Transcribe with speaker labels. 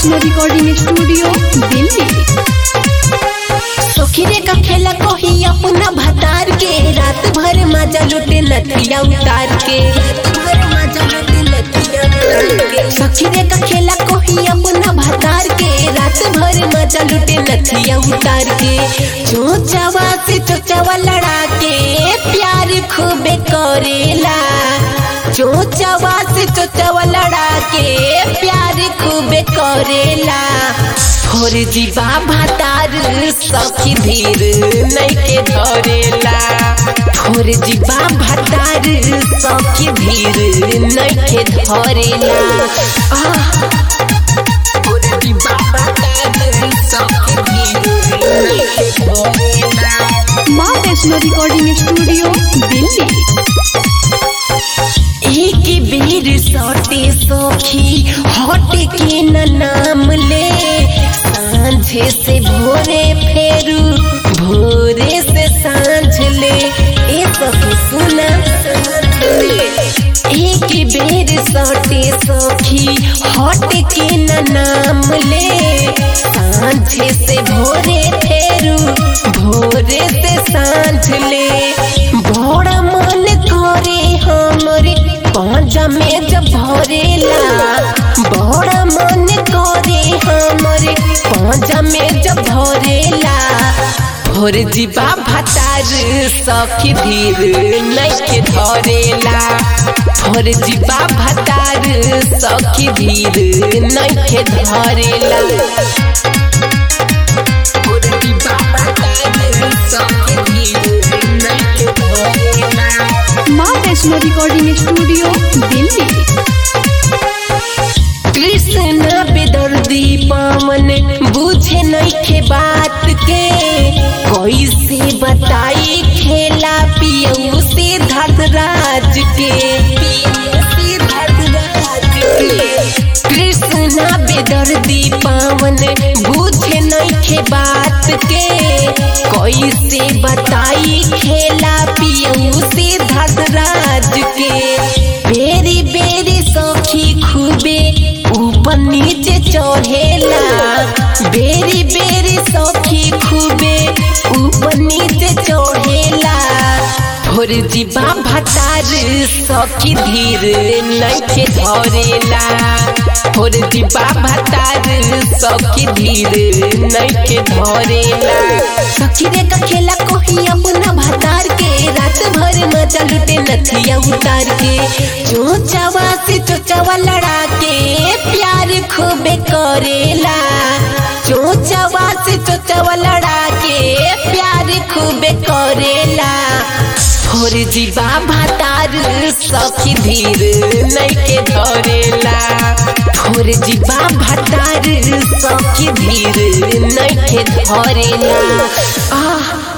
Speaker 1: Vaishno recording studio Delhi
Speaker 2: सोखिरे का खेला कोही अपना भतार के रात भर मजा लुटे लतिया उतार के सखीरे का खेला कोही अपना भतार के रात भर मजा लुटे लतिया उतार के चोचावा से चोचावा लड़ा के प्यार खूबे करेला चोचावा से चोचावा लड़ा के प्यार खूबे करेला और जीवा भातार सखी धीर नहीं के धरेला और जीवा भातार सखी धीर नहीं के धरेला आह, और जीवा भातार सखी धीर नहीं के धरेला
Speaker 1: माँ वैष्णो रिकॉर्डिंग स्टूडियो दिल्ली
Speaker 2: एक बेर सटे सखी हट के न नाम ले सांझे से भोरे फेरू भोरे से सांझ ले ए सखी सुना एक बेर सटे सखी हट के न नाम ले सांझे से भोरे फेरू भोरे से सांझ ले बड़ा मन करे हमरे पांजा में जब भरेला बड़ा मन करे हमरे पांजा में जब भरेला भोर जीवा भतार सखी धीर नहीं के धरेला भोर जीवा भतार सखी धीर नहीं के धरेला भोर जीवा भतार सखी धीर नहीं के धरेला
Speaker 1: माँ वैष्णो रिकॉर्डिंग स्टूडियो दिल्ली
Speaker 2: कृष्ण बेदर्दी पावन बुझे नइखे बात के कैसे बताई खेला पियऊ से धर्मराज के कृष्ण बेदर्दी पावन बुझे नइखे बात के कैसे बताई खेला पियऊ से धर्मराज के बेरी बेरी सखी खूबे ऊपर नीचे चढ़ेला बेरी बेरी सखी खूबे ऊपर नीचे चढ़ेला भोर जीवा भतार सखी धीर नइखे धरेला भोर जीवा भतार सखी धीर नइखे धरेला सखी रे का खेला कोही अपना भतार के रात भर मजा लुटे नथिया उतार के चोचावा से चोचावा लड़ा के प्यार खूबे करेला चोचावा से चोचावा लड़ा के प्यार खूबे करेला और जीवा भातार सखी धीर नहीं के धरेला और जीवा भातार सखी धीर नहीं के धरेला आह